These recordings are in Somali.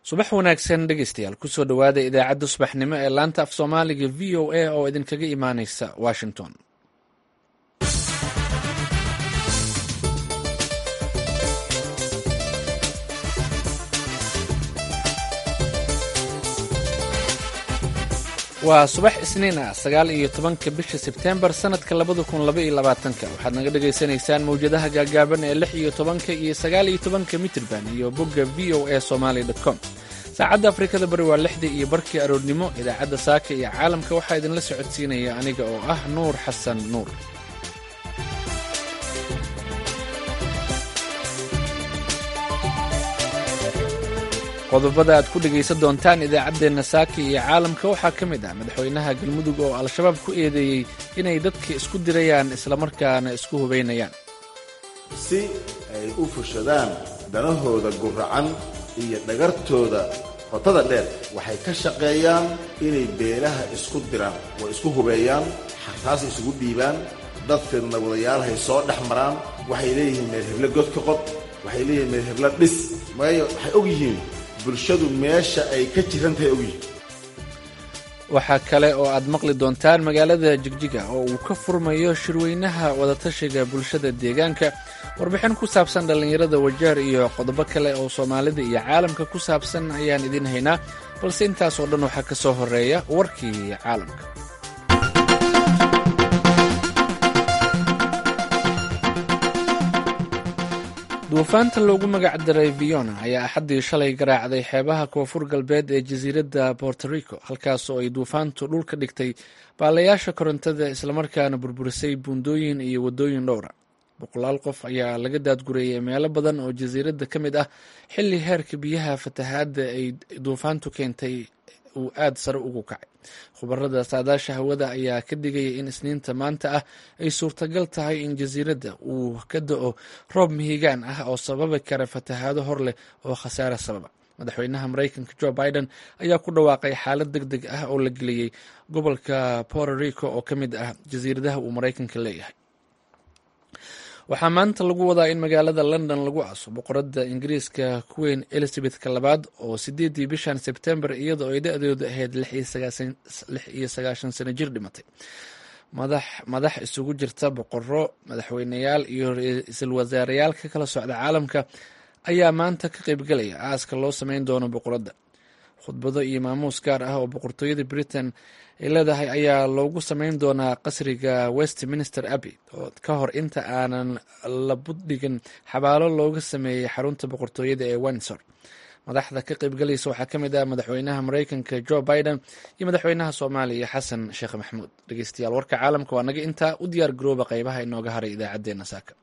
subax wanaagsan dhegeystayaal kusoo dhowaada idaacadda subaxnimo ee laanta af soomaaliga v o a oo idinkaga imaaneysa washington waa subax isniin ah sagaal iyo tobanka bisha sebtembar sanadka labada kun laba iyo labaatanka waxaad naga dhagaysanaysaan mawjadaha gaagaaban ee lix iyo tobanka iyo sagaal iyo tobanka mitrban iyo bogga v o a somaly com saacadda afrikada bari waa lixdii iyo barkii aroornimo idaacadda saaka iyo caalamka waxaa idinla socodsiinaya aniga oo ah nuur xasan nuur qodobada aad ku dhegaysan doontaan idaacaddeenna saaka iyo caalamka waxaa ka mid ah madaxweynaha galmudug oo al-shabaab ku eedeeyey inay dadka isku dirayaan islamarkaana isku hubaynayaan si ay u fushadaan danahooda guracan iyo dhagartooda qotada dheer waxay ka shaqeeyaan inay beelaha isku diraan oo isku hubeeyaan xartaas isugu dhiibaan dadkeedna wadayaalahay soo dhex maraan waxay leeyihiin meel heblo godka qod waxay leeyihiin meel heblo dhis maayo waxay og yihiin bulshadu meesha ay ka jiran tahay ogyihin waxaa kale oo aad maqli doontaan magaalada jigjiga oo uu ka furmayo shirweynaha wadatashiga bulshada deegaanka warbixin ku saabsan dhallinyarada wajaar iyo qodobo kale oo soomaalida iyo caalamka ku saabsan ayaan idiin haynaa balse intaasoo dhan waxaa ka soo horeeya warkii caalamka duufaanta loogu magac daray viona ayaa axaddii shalay garaacday xeebaha koonfur galbeed ee jasiiradda borto rico halkaasoo ay duufaantu dhulka dhigtay baalayaasha korontada islamarkaana burburisay buundooyin iyo waddooyin dhowra boqolaal qof ayaa laga daadgureeyay meelo badan oo jasiiradda ka mid ah xilli heerka biyaha fatahaadda ay duufaantu keentay uu aada sare ugu kacay khubarada saadaasha hawada ayaa ka digaya in isniinta maanta ah ay suurtagal tahay in jasiiradda uu ka da-o roob mihigaan ah oo sababi kara fatahaado hor leh oo khasaare sababa madaxweynaha maraykanka jo biden ayaa ku dhawaaqay xaalad deg deg ah oo la geliyey gobolka puerto rico oo ka mid ah jasiiradaha uu maraykanka leeyahay waxaa maanta lagu wadaa in magaalada london lagu aaso boqoradda ingiriiska queen elizabethka labaad oo sideedii bishan sebtembar iyadoo ay da-doodu ahayd lix iyo sagaashan sano jir dhimatay madax isugu jirta boqoro madaxweyneyaal iyo ra-iisul wasaareyaal ka kala socda caalamka ayaa maanta ka qeybgalaya aaska loo sameyn doono boqoradda khudbado iyo maamuus gaar ah oo boqortooyada britain ay leedahay ayaa loogu sameyn doonaa qasriga westminster abbey oo ka hor inta aanan la buddhigin xabaalo looga sameeyey xarunta boqortooyada ee windsor madaxda ka qeybgalaysa waxaa ka mid ah madaxweynaha maraykanka jo biden iyo madaxweynaha soomaaliya xasan sheekh maxamuud dhegeystayaal warka caalamka waa naga intaa u diyaar garooba qeybaha inooga haray idaacadeena saaka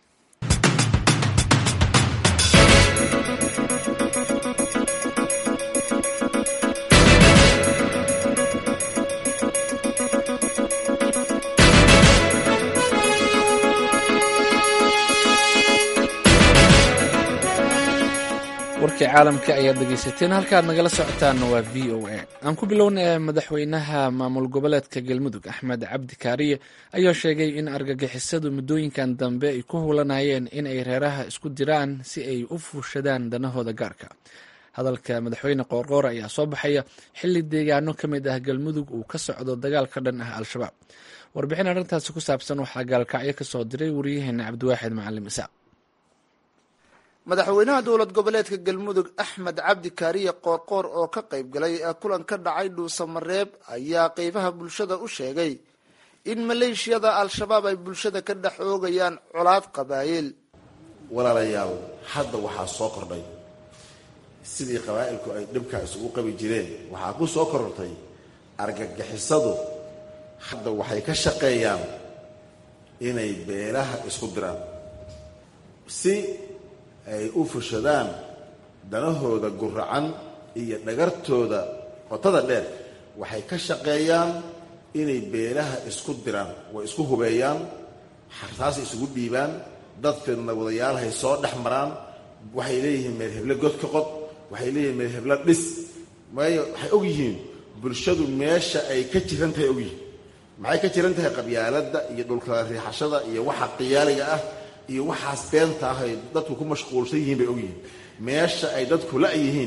warkii caalamka ayaad dhegeysateen halkaad nagala socotaanna waa v o a aan ku bilowna madaxweynaha maamul goboleedka galmudug axmed cabdi kaariye ayaa sheegay in argagixisadu muddooyinkan dambe ay ku hulanayeen in ay reeraha isku diraan si ay u fuushadaan danahooda gaarka hadalka madaxweyne qoorqoor ayaa soo baxaya xilli deegaano ka mid ah galmudug uu ka socdo dagaal ka dhan ah al-shabaab warbixin arrintaasi ku saabsan waxaa gaalkacyo ka soo diray wariyaheena cabdiwaaxid macalim isaaq madaxweynaha dowlad goboleedka galmudug axmed cabdi kaariye qoorqoor oo ka qayb galay kulan ka dhacay dhuusamareeb ayaa qeybaha bulshada u sheegay in maleeshiyada al-shabaab ay bulshada ka dhex oogayaan colaad qabaayil walaalayaal hadda waxaa soo kordhay sidii qabaa'ilku ay dhibkaa isugu qabi jireen waxaa ku soo korortay argagixisadu hadda waxay ka shaqeeyaan inay beelaha isku diraan si ay u fushadaan danahooda guracan iyo dhagartooda qotada dheer waxay ka shaqeeyaan inay beelaha isku diraan way isku hubeeyaan xartaas isugu dhiibaan dadkeedna wadayaalahay soo dhex maraan waxay leeyihiin meel heblo godka qod waxay leeyihiin meel heblo dhis maayo waxay og yihiin bulshadu meesha ay ka jiran tahay ogyihiin maxay ka jiran tahay qabyaaladda iyo dhulkala riixashada iyo waxa qiyaaliga ah iyo waxaas beenta ah ay dadku ku mashquulsan yihiin bay ogyihiin meesha ay dadku la yihiin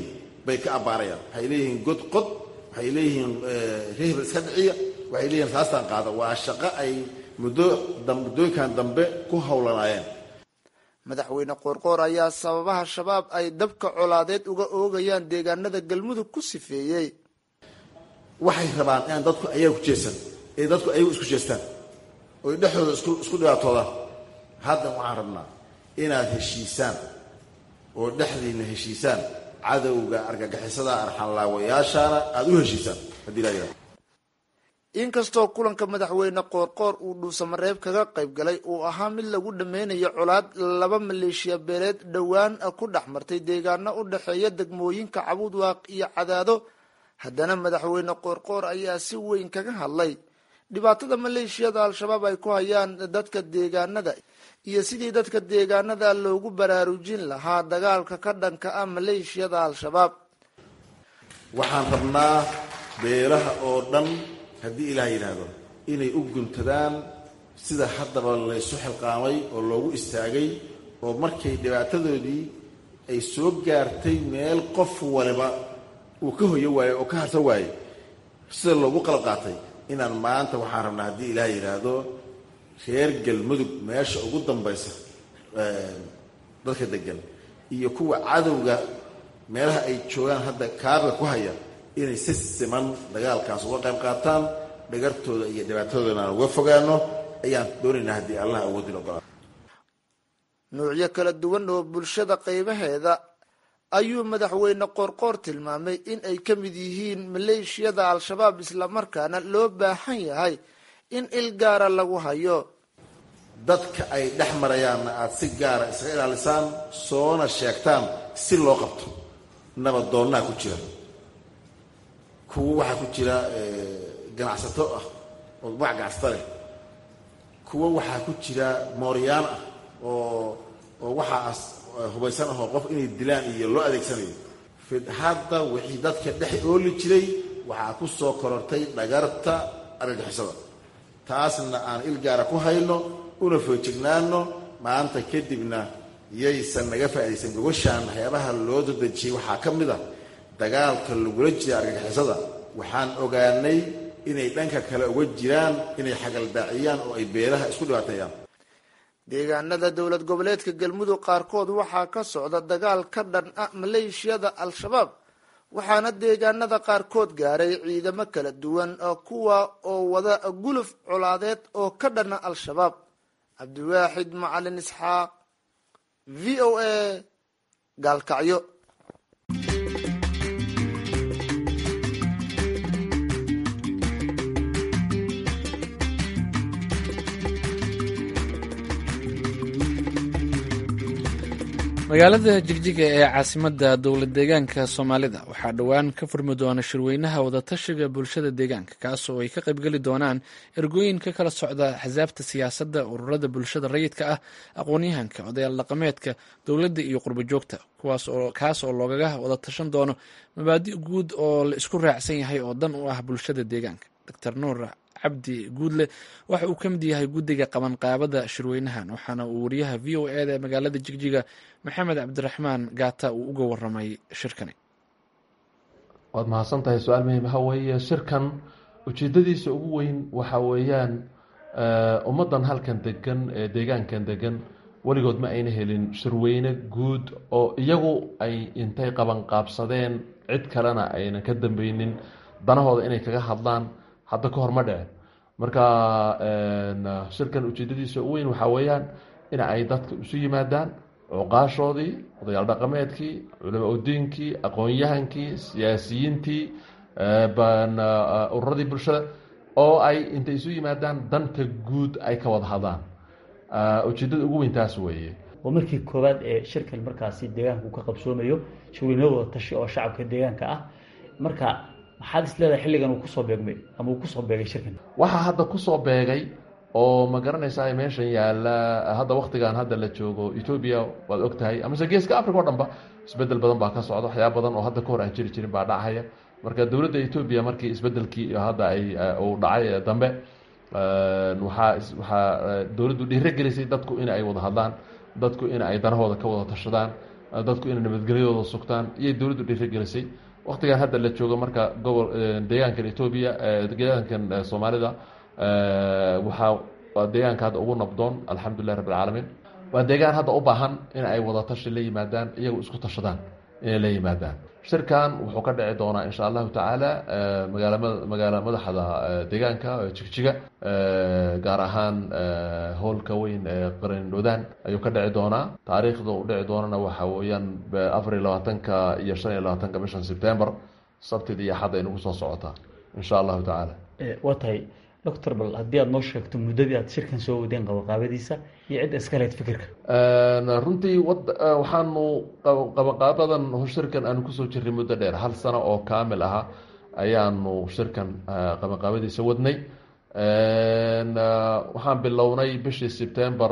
bay ka abbaarayaan waxay leeyihiin god qod waxay leeyihiin rehbal iska dhiciya waxay leeyihiin saastaan qaada waa shaqo ay muddo muddooyinkan dambe ku howlanaayeen madaxweyne qoorqoor ayaa sababaha shabaab ay dabka colaadeed uga oogayaan deegaanada galmudug ku sifeeyey waxay rabaan inaan dadku ayaga ku jeestan ee dadku ayagu isku jeestaan oy dhexdooda isku isku dhibaatoodaan haddan waxaan rabnaa inaad heshiisaan oo dhexdiina heshiisaan cadowga argagixisada arxanlaawayaashaana aada u heshiisaan haddii laa yidhahdo inkastoo kulanka madaxweyne qoorqoor uu dhuusamareeb kaga qayb galay uu ahaa mid lagu dhameynayo colaad laba maleeshiya beeleed dhowaan ku dhex martay deegaano u dhexeeya degmooyinka cabuudwaaq iyo cadaado haddana madaxweyne qoorqoor ayaa si weyn kaga hadlay dhibaatada maleeshiyada al-shabaab ay ku hayaan dadka deegaanada iyo sidii dadka deegaanada loogu baraarujin lahaa dagaalka ka dhanka ah maleeshiyada al-shabaab waxaan rabnaa beelaha oo dhan haddii ilaah yidhaahdo inay u guntadaan sida haddaba laysu xilqaamay oo loogu istaagay oo markay dhibaatadoodii ay soo gaartay meel qof waliba uu ka hoyo waayo oo ka harsan waaye sida loogu qalab qaatay inaan maanta waxaan rabnaa haddii ilaah yidhaahdo reer galmudug meesha ugu dambaysa dadka degan iyo kuwa cadowga meelaha ay joogaan hadda kaabiga ku haya inay si siman dagaalkaas uga qayb qaataan dhagartooda iyo dhibaatadoodana aan uga fogaano ayaan doonaynaa haddii allah awoodin ogolaa nuucyo kala duwan oo bulshada qaybaheeda ayuu madaxweyne qoorqoor tilmaamay in ay ka mid yihiin maleeshiyada al-shabaab islamarkaana loo baahan yahay in il gaara lagu hayo dadka ay dhex marayaanna aada si gaara iskaga ilaalisaan soona sheegtaan si loo qabto nabadoonnaa ku jira kuwo waxaa ku jira ganacsato ah oo magac ganacsato leh kuwo waxaa ku jira mooryaan ah oo oo waxaas hubaysan ahoo qof inay dilaan iyo loo adeegsanayo hadda wixii dadka dhex ooli jiray waxaa ku soo korortay dhagarta argagixisada taasna aan il gaara ku hayno una foojignaano maanta kadibna yaysan naga faa'iidaysan gobashaan waxyaabaha loo dadejiyey waxaa ka mid a dagaalka lagula jira argagixisada waxaan ogaanay inay dhanka kale uga jiraan inay xagaldaaciyaan oo ay beelaha isku dhibaateeyaan deegaanada dowlad goboleedka galmudug qaarkood waxaa ka socda dagaal ka dhan ah maleeshiyada al-shabaab waxaana deegaanada qaarkood gaaray ciidamo kala duwan kuwa oo wada guluf colaadeed oo ka dhana al-shabaab cabdiwaaxid macalin isxaaq v o a gaalkacyo magaalada jigjiga ee caasimadda dowlad deegaanka soomaalida waxaa dhowaan ka furmi doona shirweynaha wadatashiga bulshada deegaanka kaas oo ay ka qaybgeli doonaan ergooyin ka kala socda axsaabta siyaasadda ururada bulshada rayidka ah aqoon-yahanka odayaal dhaqameedka dowladda iyo qurbo joogta kaas oo loogaga wada tashan doono mabaadi' guud oo la isku raacsan yahay oo dan u ah bulshada deegaanka doctor nuur cabdi guudle waxa uu ka mid yahay guddiga qabanqaabada shirweynahan waxaana uu wariyaha v o eda magaalada jigjiga maxamed cabdiraxmaan gaata uu uga waramay shirkani waad mahadsan tahay su-aal muhiim waxa weeye shirkan ujeedadiisa ugu weyn waxa weeyaan ummaddan halkan degan ee deegaankan degan weligood ma ayna helin shirweyne guud oo iyagu ay intay qabanqaabsadeen cid kalena ayna ka dambeynin danahooda inay kaga hadlaan hadda ka hor ma dhicin marka shirkan ujeedadiisa ugu weyn waxaa weeyaan in ay dadka isu yimaadaan cuqaashoodii odayaal dhaqameedkii culama udiinkii aqoon-yahankii siyaasiyiintii ururadii bulshada oo ay intay isu yimaadaan danta guud ay ka wada hadlaan ujeedada ugu weyn taas weeye waa markii koowaad ee shirkan markaasi deegaanka uu ka qabsoomayo shirweyne wada tashi oo shacabka deegaanka ah marka maxaad is leedahay xilligan uu kusoo beegmay ama uu kusoo beegay shirkan waxaa hadda kusoo beegay oo ma garanaysaa meeshan yaalla hadda waktigan hadda la joogo etoobiya waad og tahay amase geeska africa o dhan ba isbedel badan baa ka socda waxyaaba badan oo hadda ka hor aan jiri jirin baa dhacaya marka dowladda etoobiya markii isbedelkii hadda ay uu dhacay dambe waxaa waxaa dowladdu dhiiro gelisay dadku in ay wada hadlaan dadku in ay danahooda ka wada tashadaan dadku inay nabadgelyadooda sugtaan iyay dowladdu dhiirigelisay waktigan hadda la joogo marka gobol deegaankan etoobiya deegaankan soomaalida waxaa waa deegaanka hadda ugu nabdoon alxamdulilah rabbi alcaalamiin waa deegaan hadda u baahan in ay wada tashi la yimaadaan iyagu isku tashadaan inay la yimaadaan shirkan wuxuu ka dhici doonaa insha allahu tacaala magaala magaala madaxda deegaanka jigjiga gaar ahaan howlka weyn ee qarindhodaan ayuu ka dhici doonaa taariikhda u dhici doonana waxa weeyaan afar iyo labaatanka iyo shan iyo labaatanka bishan sebtember sabtida iyo xadda inagu soo socotaa insha allahu tacaala waa tahay doctor bal haddii aada noo sheegto muddadii aad shirkan soo wadeen qabaqaabadiisa iyo cidda iska lehed fikirka runtii wad waxaanu qabaqaabadan shirkan aanu kusoo jirray muddo dheer hal sano oo kaamil ahaa ayaanu shirkan qabaqaabadiisa wadnay waxaan bilownay bishii sebtember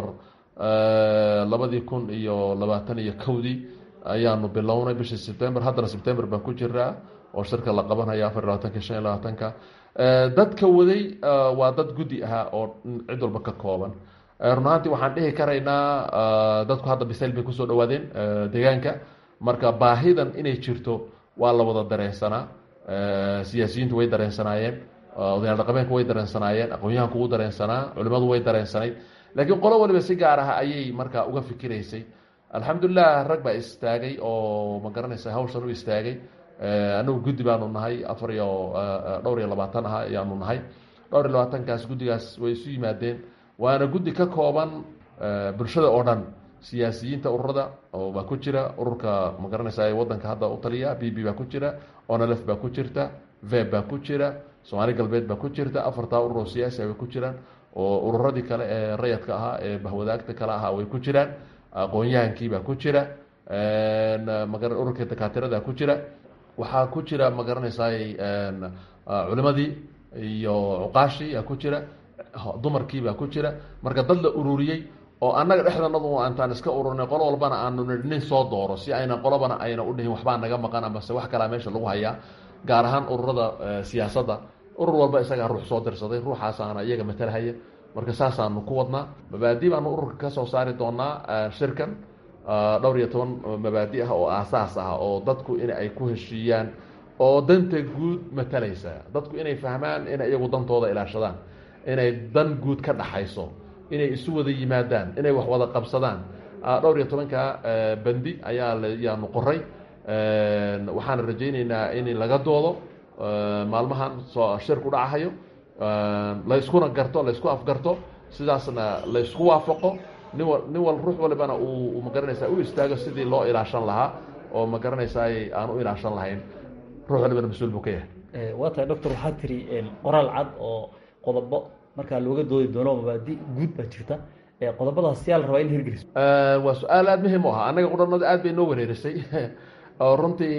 labadii kun iyo labaatan iyo kowdii ayaanu bilownay bishii sebtember haddana sebtember baan ku jiraa oo shirka la qabanaya afar iyo labaatanka shan iyo labaatanka dadka waday waa dad guddi ahaa oo cid walba ka kooban run ahaantii waxaan dhihi karaynaa dadku hadda bisayl bay kusoo dhawaadeen deegaanka marka baahidan inay jirto waa la wada dareensanaa siyaasiyiintu way dareensanaayeen odayaal dhaqameenku way dareensanaayeen aqoon-yahanku wuu dareensanaa culimadu way dareensanayd laakiin qolo waliba si gaar ah ayay marka uga fikiraysay alxamdulilah rag baa istaagay oo ma garanaysa hawshan u istaagay anagu guddi baanu nahay afar iyo dhowr iyo labaatan ah ayaanu nahay dhowr iyo labaatankaas guddigaas way isu yimaadeen waana guddi ka kooban bulshada oo dhan siyaasiyiinta ururada oo baa ku jira ururka ma garanaysa ee wadanka hadda u taliya b b baa ku jira onlf baa ku jirta veb baa ku jira soomaali galbeed baa ku jirta afartaa urur oo siyaasi way ku jiraan oo ururadii kale ee rayadka ahaa ee bahwadaagta kale ahaa way ku jiraan aqoon-yahankii baa ku jira maga ururka dakaatirada ku jira waxaa ku jira ma garanaysaay culimadii iyo cuqaashii aa ku jira dumarkii baa ku jira marka dad la ururiyey oo annaga dhexdanadu antaan iska ururnay qolo walbana aanu nii nin soo dooro si ayna qolobana ayna u dhihin waxbaa naga maqan amase wax kalaa meesha lagu hayaa gaar ahaan ururada siyaasadda urur walba isagaa ruux soo dirsaday ruuxaasaana iyaga matalhaya marka saasaanu ku wadnaa mabaadi baanu ururka kasoo saari doonaa shirkan dhowr iyo toban mabaadi ah oo aasaas ah oo dadku in ay ku heshiiyaan oo danta guud matalaysa dadku inay fahmaan inay iyagu dantooda ilaashadaan inay dan guud ka dhaxayso inay isu wada yimaadaan inay wax wada qabsadaan dhowr iyo tobanka bandi ayaa yaanu qoray waxaana rajayneynaa in laga doodo maalmahan soo shirku dhacahayo layskuna garto laysku afgarto sidaasna laysku waafaqo nin wa nin wal ruux walibana uu magaranaysaa u istaago sidii loo ilaashan lahaa oo ma garanaysaay aan u ilaashan lahayn ruux walibana mas-uul buu ka yahay waa tahay doctor waxaa tiri qoraal cad oo qodobo markaa looga doodi doono mabaadi guud baa jirta qodobadaas yaa la rabaa in la hirgeliso waa su-aal aada muhiim u ahaa annaga qudhanada aad bay noo wareerisay oo runtii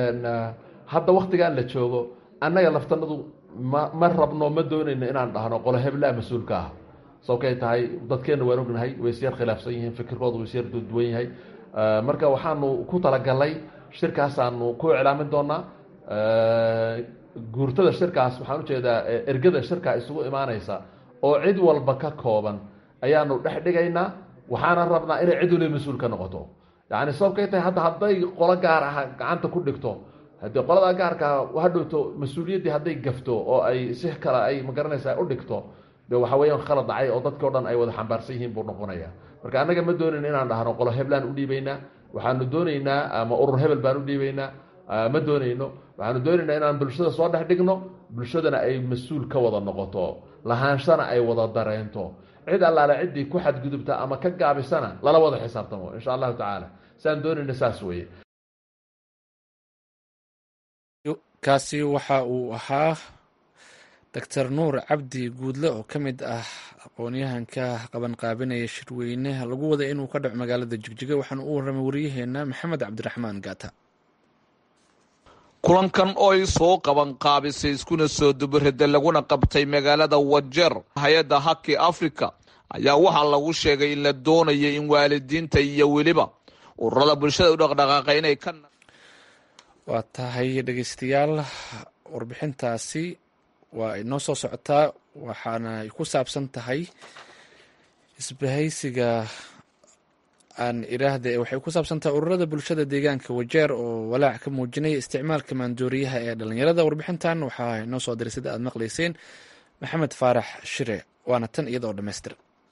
hadda waktigaan la joogo annaga laftanadu ma ma rabno ma doonayno inaan dhahno qolo heblaa mas-uulka ah sababkay tahay dadkeenna waan ognahay way isyar khilaafsan yihiin fikirkooda way isyar duwan yahay marka waxaanu ku talagalnay shirkaasaanu ku iclaamin doonaa guurtada shirkaas waxaan ujeedaa ergada shirkaa isugu imaanaysa oo cid walba ka kooban ayaanu dhex dhigaynaa waxaana rabnaa inay cid waliba mas-uul ka noqoto yani sababkay tahay hadda hadday qolo gaar ah gacanta ku dhigto haddii qoladaa gaarkaa hadhowto mas-uuliyaddii hadday gafto oo ay si kale ay magaranaysaa u dhigto de waxa weeyaan khalad dhacay oo dadkii o dhan ay wada xambaarsan yihiin buu noqonaya marka annaga ma doonayna inaan dhahno qolo heblaan u dhiibaynaa waxaanu doonaynaa ama urur hebel baan u dhiibaynaa ma doonayno waxaanu doonaynaa inaan bulshada soo dhex dhigno bulshadana ay mas-uul ka wada noqoto lahaanshana ay wada dareento cid allaale ciddii ku xadgudubta ama ka gaabisana lala wada xisaabtamo insha allahu tacaala saan doonayna saas weeye kaasi waxa uu ahaa doctor nuur cabdi guudle oo ka mid ah aqoon-yahanka qabanqaabinaya shirweyneha lagu wada inuu ka dhaco magaalada jigjiga waxaana u warramay wariyaheena maxamed cabdiraxmaan gaata kulankan oo ay soo qaban qaabisay iskuna soo dubarada laguna qabtay magaalada wajeer hay-adda haki africa ayaa waxaa lagu sheegay in la doonayo in waalidiinta iyo weliba ururada bulshada u dhaqdhaqaaqa inay ka waa tahay dhegeystayaal warbixintaasi waa inoo soo socotaa waxaana ay ku saabsan tahay isbahaysiga aan iraahde waxay ku saabsantahay ururada bulshada deegaanka wajeer oo walaac ka muujinaya isticmaalka maandooriyaha ee dhalinyarada warbixintan waxaa inoo soo diray sida aad maqlayseen maxamed faarax shire waana tan iyada oo dhammaystir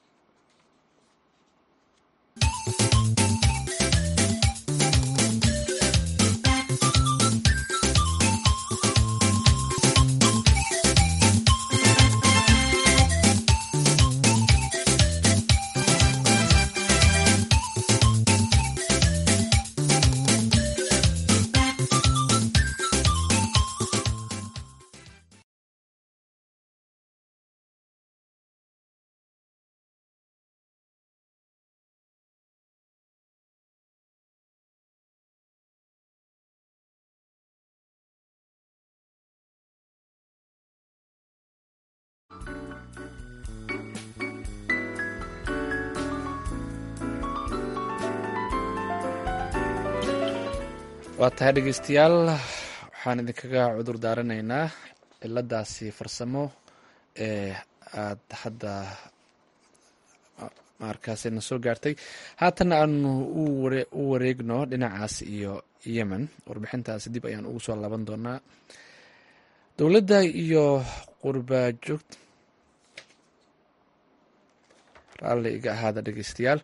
waa tahay dhegeystayaal waxaan idinkaga cudur daaranaynaa ciladaasi farsamo ee aada hadda markaasi na soo gaartay haatana aanu u wareegno dhinacaas iyo yemen warbixintaasi dib ayaan ugu soo laaban doonaa dowladda iyo qurbajoog raalli iga ahaada dhegeystayaal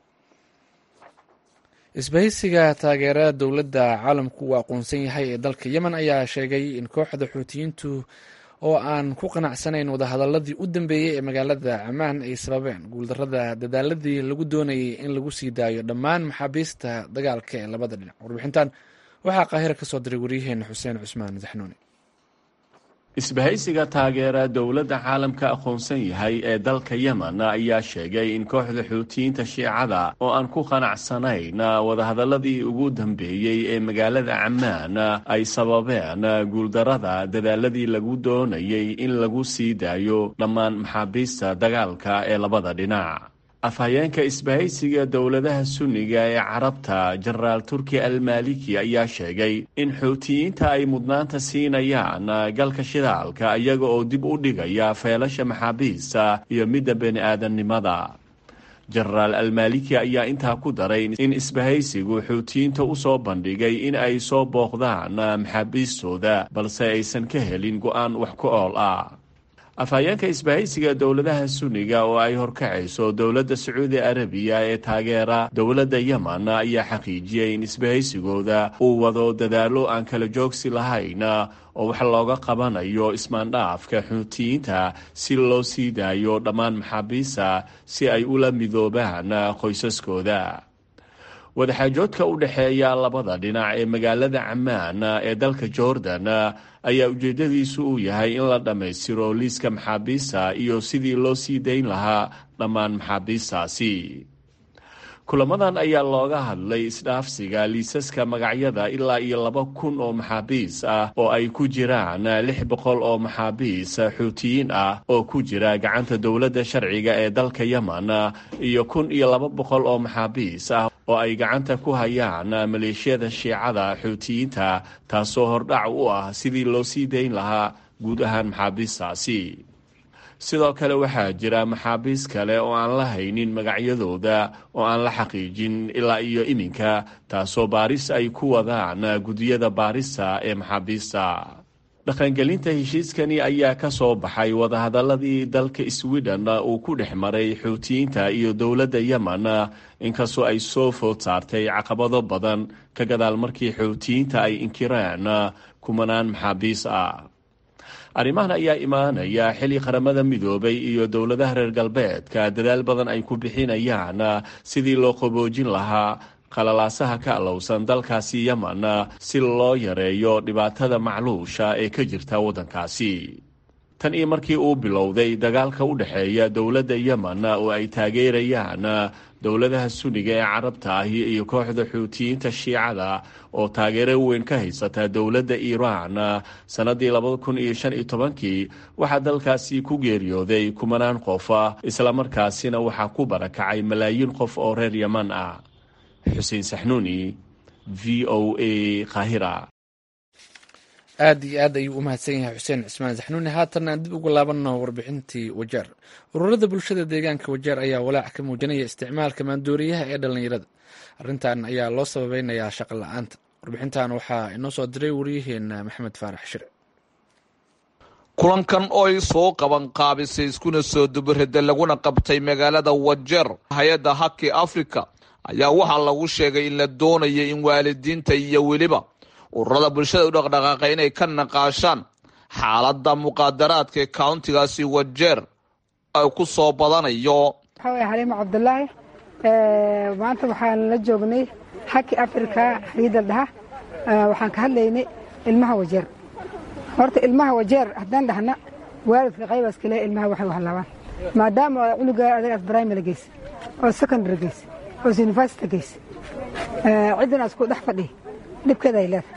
isbahaysiga taageerada dowladda caalamku uu aqoonsan yahay ee dalka yemen ayaa sheegay in kooxda xuutiyiintu oo aan ku qanacsanayn wadahadaladii u dambeeyey ee magaalada camaan ay sababeen guuldarada dadaaladii lagu doonayay in lagu sii daayo dhammaan maxaabiista dagaalka ee labada dhinac warbixintan waxaa qaahira ka soo diray waryaheena xuseen cusmaan zaxnuuni isbahaysiga taageera dowladda caalamka aqoonsan yahay ee dalka yemen ayaa sheegay in kooxda xuutiyiinta shiicada oo aan ku qanacsanayn wadahadaladii ugu dambeeyey ee magaalada camaan ay sababeen guuldarada dadaaladii lagu doonayay in lagu sii daayo dhammaan maxaabiista dagaalka ee labada dhinac afhayeenka isbahaysiga dowladaha sunniga ee carabta jenaraal turki almaliki ayaa sheegay in xuutiyiinta ay mudnaanta siinayaan galka shidaalka iyaga oo dib u dhigaya feelasha maxaabiista iyo midda bani aadamnimada jenaraal almaliki ayaa intaa ku daray in isbahaysigu xuutiyiinta u soo bandhigay in ay soo booqdaan maxaabiistooda balse aysan ka helin go-aan wax ku ool ah afhayeenka isbahaysiga dowladaha sunniga oo ay horkacayso dowladda sacuudi arabiya ee taageera dowladda yemen ayaa xaqiijiyay in isbahaysigooda uu wado dadaalo aan kala joogsi lahayn oo wax looga qabanayo ismaandhaafka xuutiyiinta si loo sii daayo dhammaan maxaabiista si ay ula midoobaan qoysaskooda wadaxaajoodka u dhexeeya labada dhinac ee magaalada camaan ee dalka jordan ayaa ujeedadiisu uu yahay in la dhammaystiro liiska maxaabiista iyo sidii loo sii dayn lahaa dhammaan maxaabiistaasi kulamadan ayaa looga hadlay isdhaafsiga liisaska magacyada ilaa iyo laba kun oo maxaabiis ah oo ay ku jiraan lix boqol oo maxaabiis xuutiyiin ah oo ku jira gacanta dowladda sharciga ee dalka yemen iyo kun iyo laba boqol oo maxaabiis ah oo ay gacanta ku hayaan maleeshiyada shiicada xuutiyiinta taasoo hordhac u ah sidii loo sii dayn lahaa guud ahaan maxaabiistaasi sidoo kale waxaa jira maxaabiis kale oo aan la haynin magacyadooda oo aan la xaqiijin ilaa iyo iminka taasoo baaris ay ku wadaan gudiyada baarista ee maxaabiista dhaqangelinta heshiiskani ayaa ka soo baxay wadahadaladii dalka sweden uu ku dhex maray xuutiyiinta iyo dowladda yemen inkastoo ay soo food saartay caqabado badan ka gadaal markii xuutiyiinta ay inkireen kumanaan maxaabiis ah arrimahan ayaa imaanaya xilli qaramada midoobay iyo dowladaha reer galbeedka dadaal badan ay ku bixinayaan sidii loo qaboojin lahaa qalalaasaha ka alowsan dalkaasi yemen si loo yareeyo dhibaatada macluusha ee ka jirta waddankaasi tan iyo markii uu bilowday dagaalka u dhexeeya dowladda yemen oo ay taageerayaan dowladaha sunniga ee carabta ahi iyo kooxda xuutiyiinta shiicada oo taageero weyn ka haysata dowladda iiraan sannadii labada kun iyo shan iyo tobankii waxaa dalkaasi ku geeriyooday kumanaan qof islamarkaasina waxaa ku barakacay malaayiin qof oo reer yeman ah xuseen saxnuuni v o a kahira aad iyo aad ayuu u mahadsan yahay xuseen cismaan saxnuuni haatanna aan dib ugu laabanno warbixintii wajeer ururada bulshada deegaanka wajeer ayaa walaac ka muujinaya isticmaalka maandooriyaha ee dhallinyarada arrintan ayaa loo sababeynayaa shaqo la-aanta warbixintan waxaa inoo soo diray waryaheena maxamed faarax shire kulankan oo ay soo qaban qaabisay iskuna soo dubarada laguna qabtay magaalada wajeer hay-adda haki africa ayaa waxaa lagu sheegay in la doonayo in waalidiinta iyo weliba ururada bulshada u dhaqdhaqaaqa inay ka naqaashaan xaaladda muqaadaraadka ee countigaasi wajeer ay ku soo badanayo waxaa waye xaliimo cabdulaahi maanta waxaan la joognay haki africa xariidal dhaha waxaan ka hadlaynay ilmaha wajeer horta ilmaha wajeer haddaan dhahna waalidka qaybaas kale ilmaha waxay wahlaabaan maadaama cunuga adagaas primary geys oo secondary geys oo university geys ciddan asku dhex fadhiya dhibkeeda ay leedahay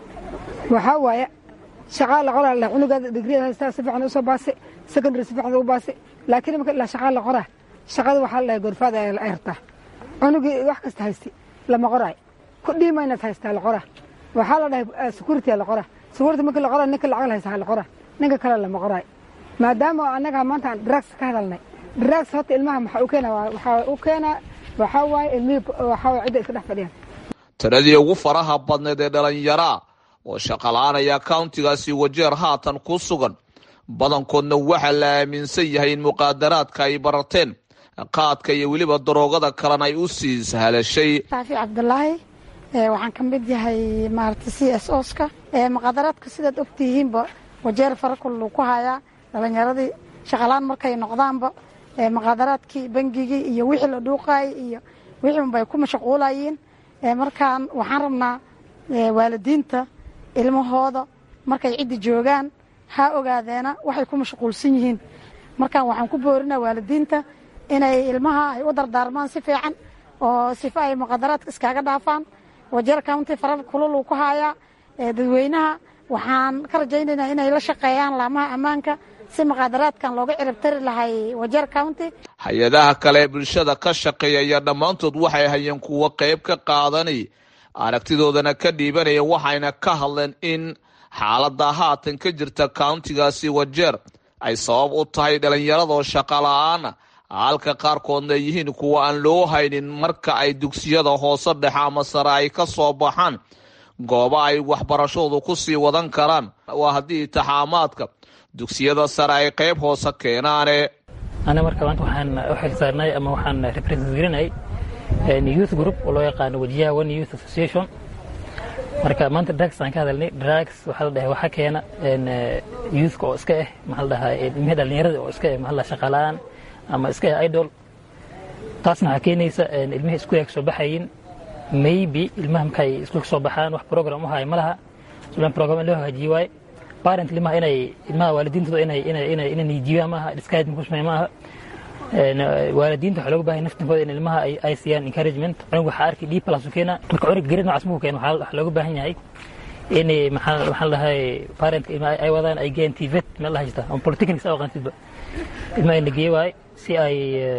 waxaa waaye shaqaa la qoraa cunugaada digriya haystaa si fiican usoo baasay secondary si fiican ugu baasay laakiin marka ilaa shaqaa la qoraa shaqada waxaa la dhahay gorfaada ay hartaa cunugii wax kasta haystay lama qoraay ku dhiima inaad haystaa la qoraa waxaa la dhahay security la qoraa security marka la qoraa ninka lacag haysta la qoraa ninka kale lama qoraay maadaama annaga maanta aan drugs ka hadalnay drugs horta ilmaha maxaa u keena waxaa u keena waxaa waaye ilmihii waxaa waaye cidda iska dhex fadhiyaan tiradii ugu faraha badneed ee dhalinyaraa oo shaqala-aanaya countigaasi wajeer haatan ku sugan badankoodna waxaa la aaminsan yahay in muqaadaraadka ay barateen qaadka iyo weliba daroogada kalena ay u sii sahlashay saafi cabdulaahi waxaan ka mid yahay maarata c s oska muqaadaraadka sidaad ogtihiinba wajeer farakul ku hayaa dhalinyaradii shaqalaan markay noqdaanba muqaadaraadkii bangigii iyo wixii la dhuuqaayay iyo wixii unbay ku mashquulayeen markaan waxaan rabnaa waalidiinta ilmahooda markay ciddi joogaan ha ogaadeena waxay ku mashquulsan yihiin markaan waxaan ku boorinaa waalidiinta inay ilmaha ay u dardaarmaan si fiican oo sifa ay muqaadaraadka iskaaga dhaafaan wajeer county farar kulul ku hayaa dadweynaha waxaan ka rajaynaynaa inay la shaqeeyaan laamaha ammaanka si muqaadaraadkan looga ciribtari lahay wajeer county hay-adaha kale bulshada ka shaqeeyaya dhammaantood waxay hayeen kuwo qayb ka qaadanay aragtidoodana ka dhiibanaya waxayna ka hadleen in xaaladda haatan ka jirta countigaasi wajeer ay sabab u tahay dhallinyaradoo shaqala-aana halka qaarkoodna ay yihiin kuwa aan loo haynin marka ay dugsiyada hoose dhexe ama sare ay ka soo baxaan gooba ay waxbarashoodu ku sii wadan karaan waa haddii taxaamaadka dugsiyada sare ay qayb hoose keenaane ana marka maanta waxaan u xilsaarnay ama waxaan represent garinay youth group oo loo yaqaano wajiyaha one youth association marka maanta drugs aan ka hadalnay drugs waxaa la dhahay waxaa keena youthka oo iska ah maxaa la dhahaa ilmihii dhallinyarada oo iska ah maxaa la shaqalaan ama iska ah idol taasna waxaa keenaysa ilmihii iskuulka soo baxayin maybe ilmaha markay iskuulka soo baxaan wax program u haya ma laha sulan program in loo hagaajiye waaye parent ilmaha inay ilmaha waalidiintooda inay inay inay inay niijiyaan maaha discouragement ku sameeyaan maaha waalidiinta waxaa looga baahaya naftinkooda in ilmaha ay ay siiyaan encouragement cunug waxaa arkay d plus u keena marka cunug gerid noocaas muu keena waxaa looga baahan yahay in maxaa maxaa la dhahay parentka ilmaha ay wadaan ay geeyaan tvet meel la haysta ama polytechnics aa aqaantidba ilmaha in la geeye waaye si ay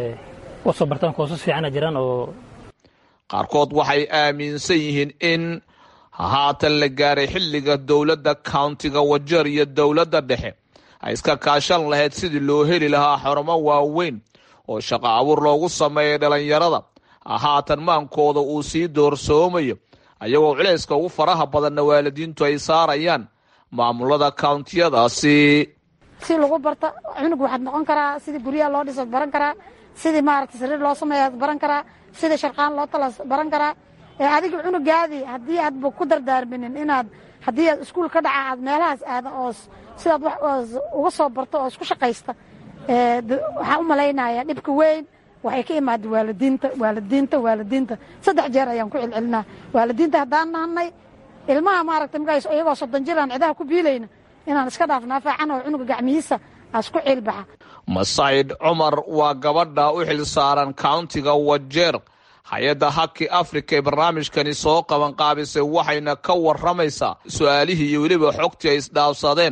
u soo bartaan koosas fiicana jiraan oo qaarkood waxay aaminsan yihiin in haatan la gaaray xilliga dowladda countiga wajeer iyo dowladda dhexe ay iska kaashan lahayd sidii loo heli lahaa xarumo waaweyn oo shaqo abuur loogu sameeyay dhallinyarada haatan maankooda uu sii doorsoomayo ayagoo culayska ugu faraha badanna waalidiintu ay saarayaan maamulada countiyadaasi si lagu barta cunug waxaad noqon karaa sidii guryaha loo dhisood baran karaa sidii maaragta sariir loo sameeyaad baran karaa sidii sharqaan loo talas baran karaa adiga cunugaadii haddii aadba ku dardaarminin inaad haddii aad iskuul ka dhaca aad meelahaas aada oo sidaad wax uga soo barto oo isku shaqaysta waxaan u malaynaya dhibka weyn waxay ka imaada waalidiinta waalidiinta waalidiinta saddex jeer ayaan ku celcelinaa waalidiinta haddaan nahnay ilmaha maaragta markaas iyagoo soddon jir aan cidaha ku biilayna inaan iska dhaafnaa faacan oo cunuga gacmihiisa asku ciilbaxa masayd cumar waa gabadha u xil saaran countiga wajeer hay-adda haki africa ee barnaamijkani soo qaban qaabisay waxayna ka waramaysaa su-aalihii iyo weliba xogtii ay isdhaafsadeen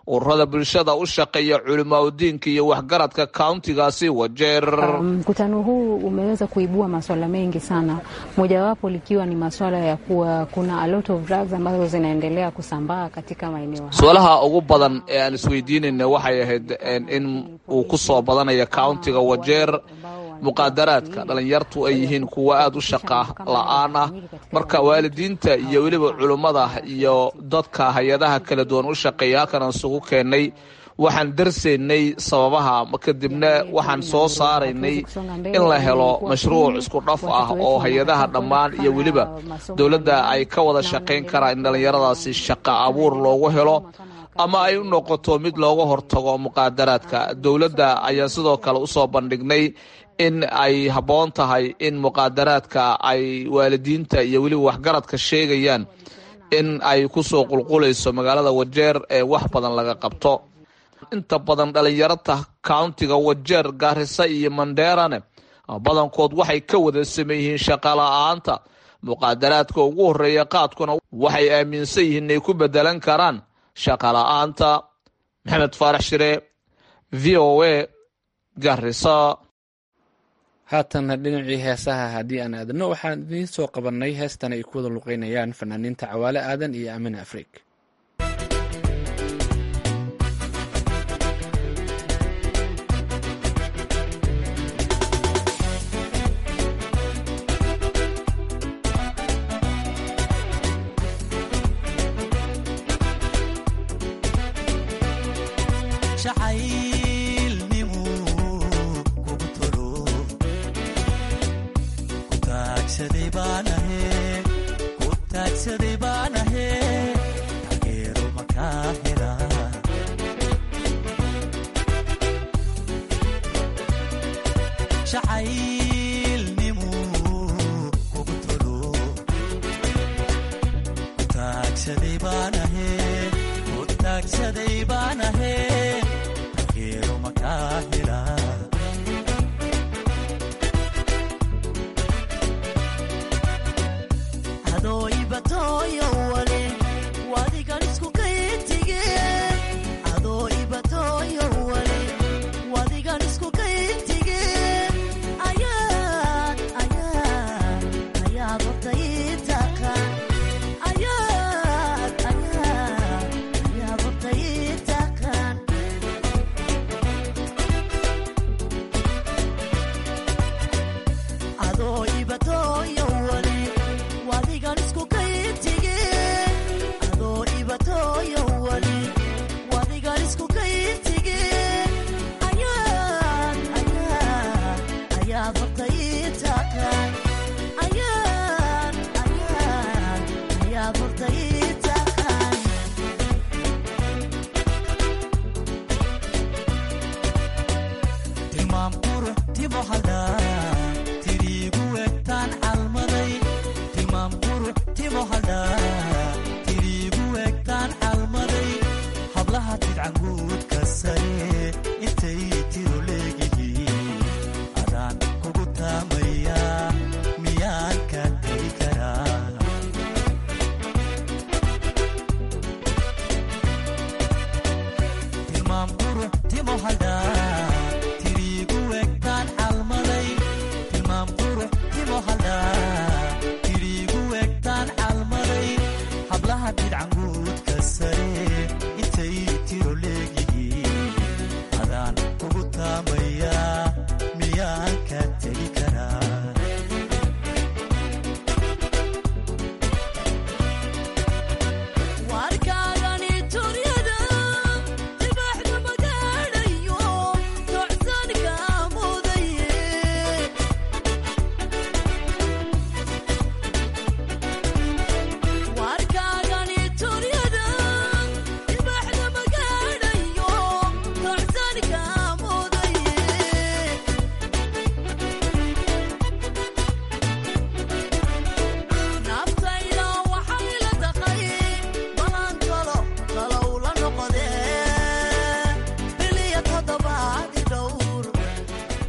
ururada bulshada u shaqeeya culimaudiinka iyo waxgaradka kauntigaasi wajeer mkutano um, huu umeweza kuibua maswala mengi sana, mojawapo likiwa ni maswala ya kuwa kuna a lot of drugs ambazo zinaendelea kusambaa katika maeneo haya. su-aalaha ugu badan ee aan isweydiinayna waxay ahayd in uu ku soo badanayo kauntiga wajeer muqaadaraadka dhalinyartu ay yihiin kuwa aada u shaqa la-aan ah marka waalidiinta iyo weliba culummada iyo dadka hay-adaha kala duwan u shaqeeya halkan isugu keennay waxaan darsaynay sababaha kadibna waxaan soo saaraynay in la helo mashruuc isku dhaf ah oo hay-adaha dhammaan iyo weliba dowladda ay ka wada shaqayn karaan in dhallinyaradaasi shaqa abuur loogu helo ama ay u noqoto mid looga hortago muqaadaraadka dowladda ayaan sidoo kale usoo bandhignay in ay habboon tahay in muqaadaraadka ay waalidiinta iyo weliba waxgaradka sheegayaan in ay kusoo qulqulayso magaalada wajeer ee wax badan laga qabto inta badan dhalinyarata kauntiga wajeer gaarisa iyo mandheerane badankood waxay ka wada sameeyihiin shaqala-aanta muqaadaraadka ugu horeeya qaadkuna waxay aaminsan yihiin inay ku bedelan karaan shaqala-aanta maxamed faarax shire v o a garisa haatanna dhinacii heesaha haddii aan aadno waxaan idiin soo qabannay heestan ay ku wada luqeynayaan fanaaniinta cawaale aadan iyo aamin afrig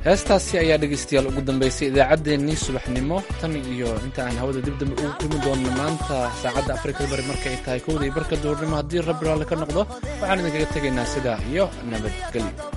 heestaasi ayaa dhegaystayaal ugu dambeysay idaacaddeenii subaxnimo tan iyo inta aan hawada dib dambe ugu kulmi doonno maanta saacadda afrikada bari marka ay tahay kowda iyo barka duurnimo haddii rabbi raalli ka noqdo waxaan idinkaga tegaynaa sidaa iyo nabadgelyo